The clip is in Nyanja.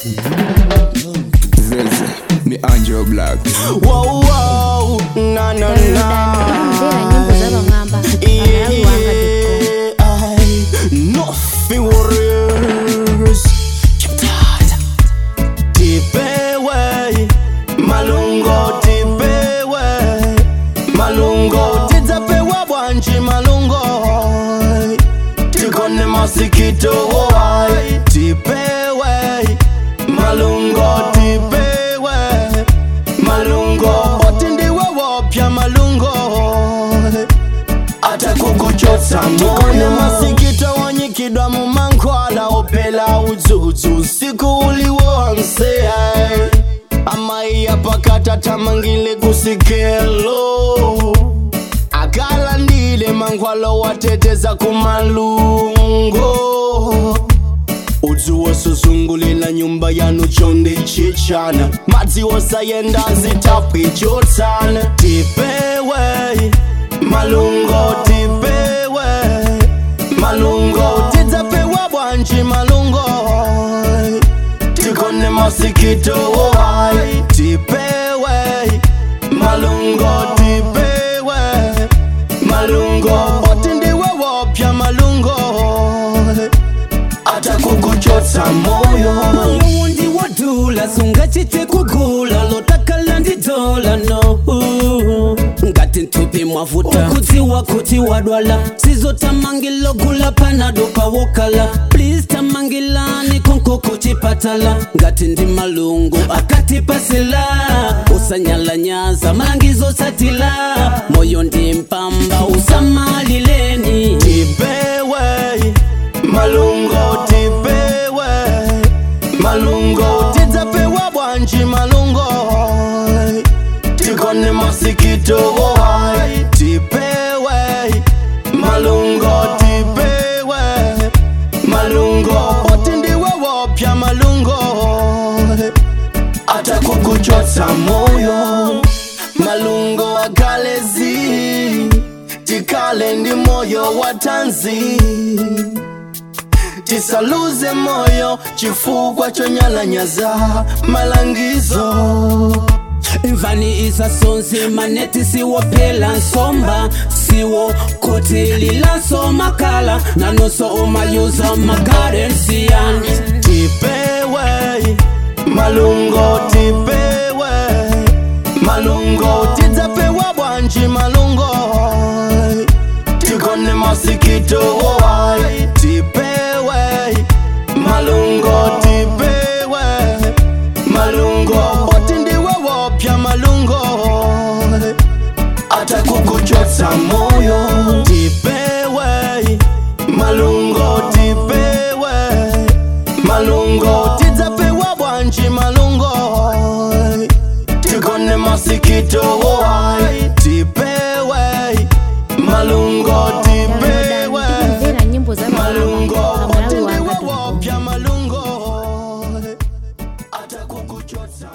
Zeze, ni Angel Black. Wow, wow, na na na. ndera nyimbo z'abangamba abararuwanga Nothing warriors. Tipewe, malungo tipewe, malungo tidzapewa bwanji malungo tikone masikito wai tipewe malungo tipewe malungo oti ndiwe wopya malungo ata kukuchotsa tikone masikito wanyikidwa mumankhwala opela udzudzu usiku uliwonse amai apakata tamangile kusikelo akalandile mankhwalo wateteza kumalungo udzu wosuzungulila nyumba yanu chonde chichana madzi wosayenda zitapwi chotsana tipewe malungo tipewe malungo tidzapewa bwanji malungo tikone masikito wai tipewe malungo tipewe malungo oti ndiwe wopya malungo ata kukuchotsa moyo uwundi wodula sungachite kugula lotakala ndidola no ngati ntupi mwavuta ukudziwa kuti wadwala sizotamangilo gula panado pawokala please tamangilani konko kuchipatala ngati ndi malungu akati pasila usanyalanyaza malangizo satila moyo ndi mpamba usamalileni tipewe malungo tipewe malungo tidzapewa bwanji malungo tikone masikito wai tipewe malungo tipewe malungo oti ndiwe wopya malungo ata kukuchotsa moyo malungo akalezi tikale ndi moyo wa tanzi tisaluze moyo chifukwa chonyalanyaza malangizo imvani isasonsi maneti siwophela nsomba siwo khothilila makala nanoso umayuza magarensiyan tipewe malungo tipewe malungo tidzapewa bwanji malungo tikone masikito wai tipewe malungo tipewe malungo oti ndiwe wopya malungo ata kukuchotsa moyo tipewe malungo tipewe malungo